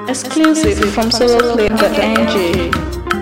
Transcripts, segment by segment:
Exclusive from soloplay.ng.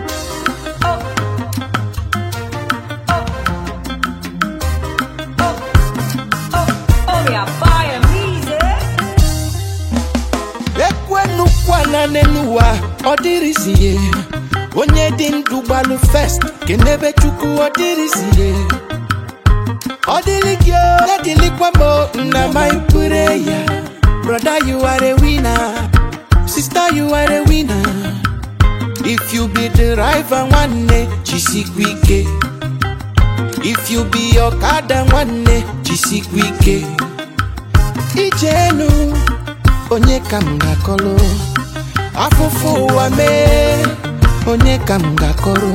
ekwenukwana n'enuwa ọ dịrịzie onye dị ndụ gbalụ fest kenebe chukwu ọ dịrịzie ọ dịrị gị o, na-adịlịkwa m o, nna ma ikpere ya broda you are a winner sister you are a winner if you be the driver nwanne jisikwa ike if you be ọkada nwanne jisikwa ike ijenu onye ka m ga-akọrọ afụfụ ụwa mee onye ka m ga-akọrọ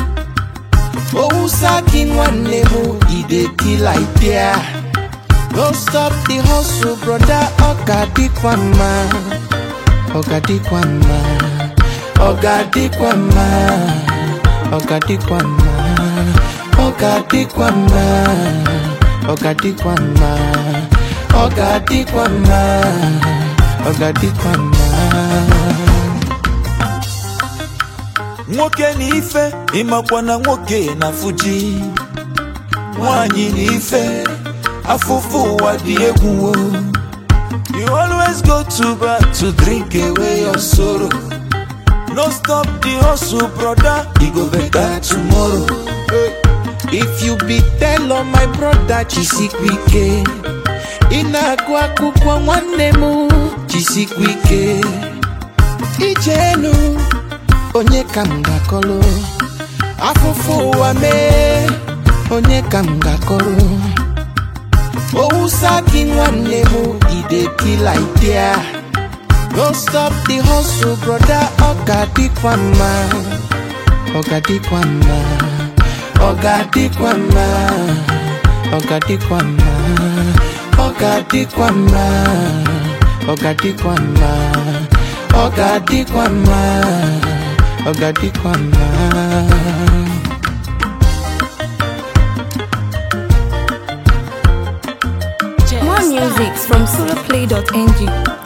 owusa gị nwanne m idekila idea no stop the hustle broda ọ ga-adịkwa mma ọ ga-adịkwa mma ọ ga-adịkwa mma ọ ga-adịkwa mma ọ ga-adịkwa mma ọ ga-adịkwa mma ọ ga-adịkwa mma ọ ga-adịkwa mma nwoke na ife ịmakwa na nwoke na fuji nwanyị na ife afụfụ ụwa dị egwu o. you always go to bar to drink away your sorrow no stop the hustle brother e go better tomorrow if you be tell my brother jisikwa ike ị na-agụ akwụkwọ nwanne m jisikwa ike ijenu onye ka m ga-akọrọ afụfụ ụwa mee onye ka m ga-akọrọ owusa gị nwanne m idekila idea no stop the hustle broda ọ ga-adịkwa mma ọ ga-adịkwa mma ọ ga-adịkwa mma ọ ga-adịkwa mma ọ ga-adịkwa mma ọ ga-adịkwa mma ọ ga-adịkwa mma ọ ga-adịkwa mma More music from soloplay.ng.